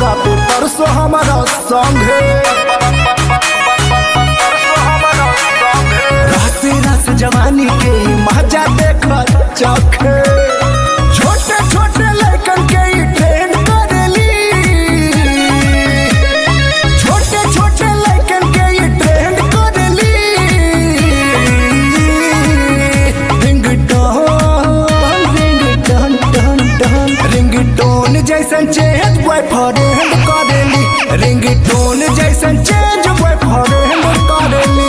राते परसों हमारा संगे रासे रस जवानी के मजा देख चखे छोटे छोटे लड़कन के ई ट्रेंड करेली छोटे छोटे लड़कन के ई ट्रेंड करेली ringtone ringtone tone tone ringtone जैसन चेंज बॉयफ्रेंड करेली रिंगटोन जैसन चेंज बॉयफ्रेंड करेली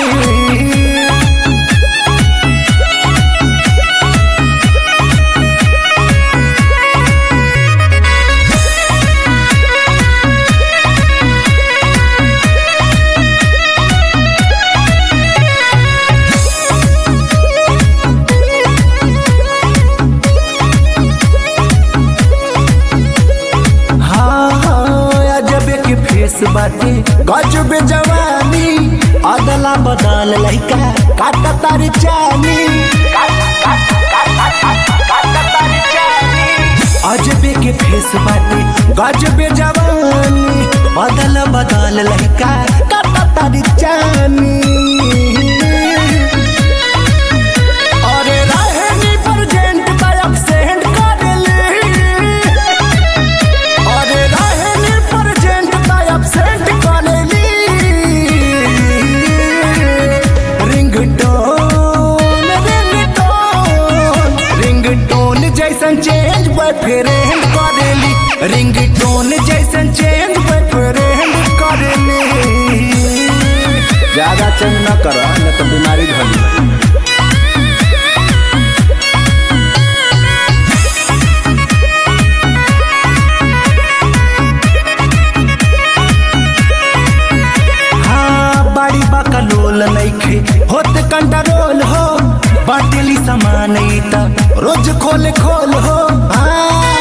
हाँ हाँ अजब के फेस बाटे गजब जवानी अदला बदल लइका काटा तारी चानी अजब के फेस बाटे गजब जवानी बदल बदल लइका काटा तारी चानी अरे रहनी प्रेजेंट का एब्सेंट कर ली अरे रहनी प्रेजेंट का एब्सेंट करेली रिंगटोन रिंगटोन रिंगटोन जैसन चेंज बॉयफ्रेंड करेली रिंगटोन जैसन चेंज बॉयफ्रेंड करेली ज्यादा चेंज न कर न तो बीमारी धरी हाँ बड़ी बकलोल नइखे होत कंट्रोल हो बाटेली सामान ई त रोज खोल खोल हो हाँ,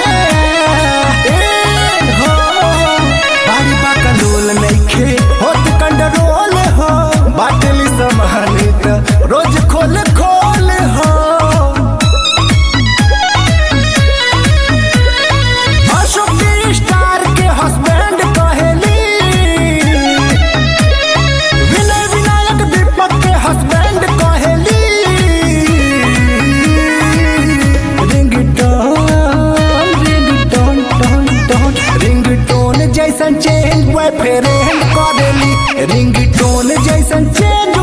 ए हो बड़ी बकलोल नइखे होत कंट्रोल हो बाटेली सामान ई त रोज खोल खोल हो अशोक स्टार के हस्बैंड कहेली विनय विनायक दीपक के हस्बैंड कहेली ringtone ringtone tone tone ringtone जैसन चेंज बॉयफ्रेंड करेली रिंगटोन जैसन चेंज